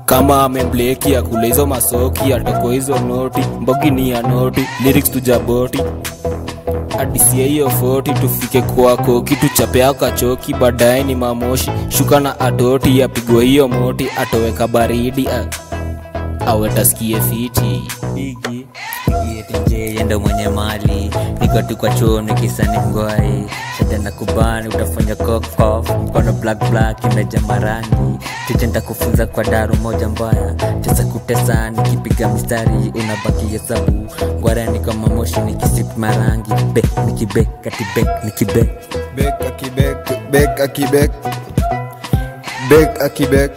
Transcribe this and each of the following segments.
kama amembleki akule hizo masoki atoko hizo noti mbogi ni ya noti lyrics tujaboti adisie hiyo foti tufike kwako kitu chapea kachoki baadaye ni mamoshi shuka na adoti apigwe hiyo moti atoweka baridi a- awe taskie fiti Bigi Yetenje yendo mwenye mali niko tu kwa chuo nikisani mgwai shada na kubani utafanya kokof mkono black black imeja marangi tiche nitakufunza kwa daru moja mbaya tesa kutesa nikipiga mistari unabaki hesabu ngwara niko mamoshi nikisip marangi be nikibe katibe nikibe Bek akibek, bek akibek, bek akibek.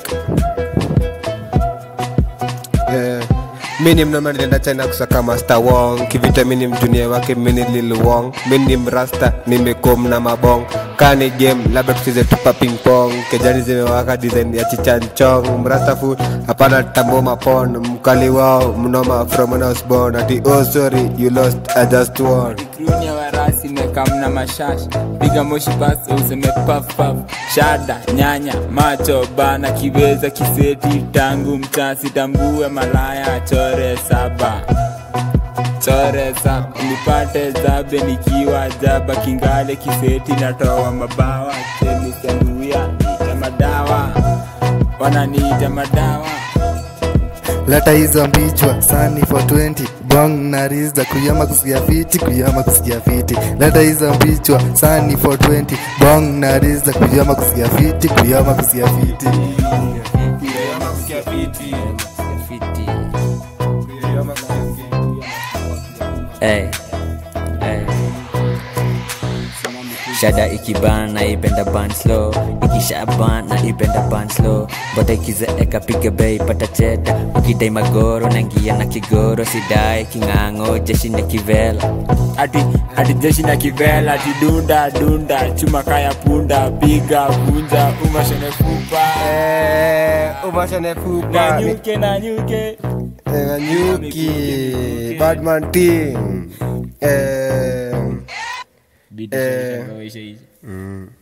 Eh, mini mnoma nilienda china kusaka master wong kivita mini mjunia wake mini lil wong mini mrasta nimekom na mabong kani game labda tucheze tupa ping pong kejani zimewaka design ya chichanchong mrasta fu hapana tambo mapon mkali wao mnoma from when I was born ati oh sorry you lost I just won Kruni ya warasi mekamna mashash piga moshi basi useme paf paf shada nyanya macho bana kiweza kiseti tangu mchasi tambue malaya chore saba chore saba nipate zabe nikiwa jaba kingale kiseti natoa mabawa chemisanduya nita madawa wananiita madawa leta hizo mbichwa sani for 20 bong na riza kuyama kusikia fiti kuyama kusikia fiti leta hizo mbichwa sani for 20 bong na riza kuyama kusikia fiti kuyama kusikia fiti Fiti. Hey, hey. shada ikiban naipenda ban slow ikishaban naipenda ban slow bota ikizeeka piga bei pata cheta ukidai magoro nangia na kigoro sidai king'ang'o jeshi na kivela ati ati jeshi na kivela ati dunda dunda chuma kaya punda piga vunja umashene fupa Eh, umashane fupa ni- nanyuke nanyuke Eh, Nyuki, Badman team. Eh, Bidi Eh. shirika, waisha hizi. mm.